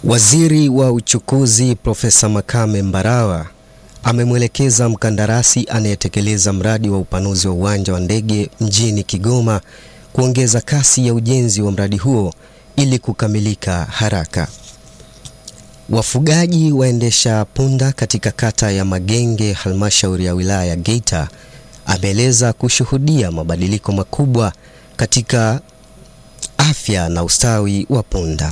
Waziri wa Uchukuzi Profesa Makame Mbarawa amemwelekeza mkandarasi anayetekeleza mradi wa upanuzi wa uwanja wa ndege mjini Kigoma kuongeza kasi ya ujenzi wa mradi huo ili kukamilika haraka. Wafugaji waendesha punda katika kata ya Magenge, halmashauri ya wilaya ya Geita, ameeleza kushuhudia mabadiliko makubwa katika afya na ustawi wa punda.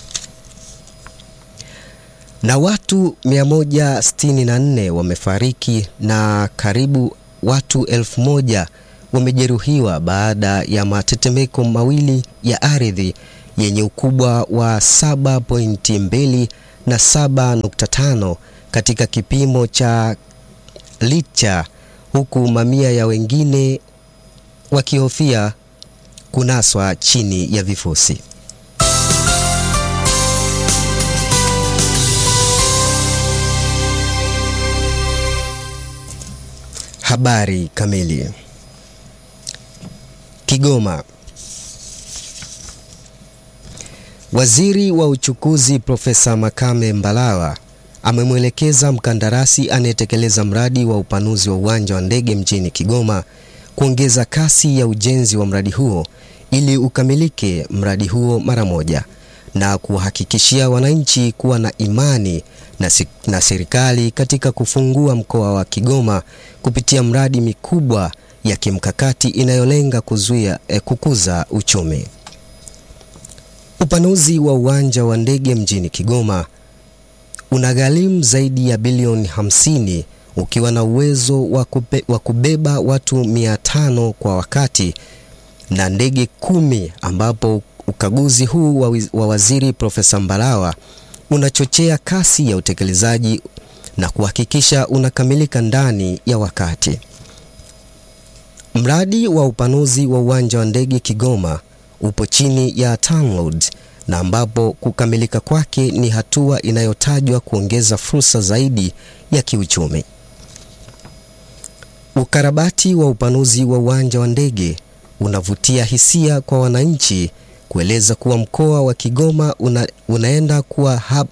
Na watu 164 wamefariki na karibu watu elfu moja wamejeruhiwa baada ya matetemeko mawili ya ardhi yenye ukubwa wa 7.2 na 7.5 katika kipimo cha Richter, huku mamia ya wengine wakihofia kunaswa chini ya vifusi. Habari kamili. Kigoma. Waziri wa Uchukuzi Profesa Makame Mbarawa amemwelekeza mkandarasi anayetekeleza mradi wa upanuzi wa uwanja wa ndege mjini Kigoma kuongeza kasi ya ujenzi wa mradi huo ili ukamilike mradi huo mara moja na kuwahakikishia wananchi kuwa na imani na, si, na serikali katika kufungua mkoa wa Kigoma kupitia mradi mikubwa ya kimkakati inayolenga kuzuia eh, kukuza uchumi. Upanuzi wa uwanja wa ndege mjini Kigoma unagharimu zaidi ya bilioni 50 ukiwa na uwezo wa kube, wa kubeba watu 500 kwa wakati na ndege kumi ambapo ukaguzi huu wa, wa waziri Profesa Mbarawa unachochea kasi ya utekelezaji na kuhakikisha unakamilika ndani ya wakati. Mradi wa upanuzi wa uwanja wa ndege Kigoma upo chini ya TANROADS na ambapo kukamilika kwake ni hatua inayotajwa kuongeza fursa zaidi ya kiuchumi. Ukarabati wa upanuzi wa uwanja wa ndege unavutia hisia kwa wananchi kueleza kuwa mkoa wa Kigoma una, unaenda kuwa, hub,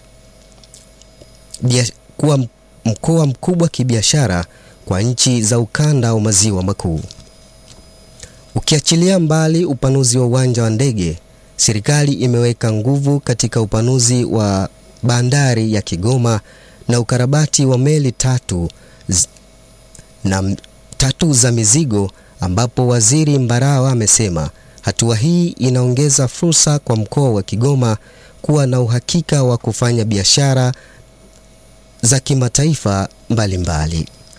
bia, kuwa mkoa mkubwa kibiashara kwa nchi za ukanda wa maziwa makuu. Ukiachilia mbali upanuzi wa uwanja wa ndege, serikali imeweka nguvu katika upanuzi wa bandari ya Kigoma na ukarabati wa meli tatu z, na tatu za mizigo ambapo Waziri Mbarawa amesema hatua hii inaongeza fursa kwa mkoa wa Kigoma kuwa na uhakika wa kufanya biashara za kimataifa mbalimbali.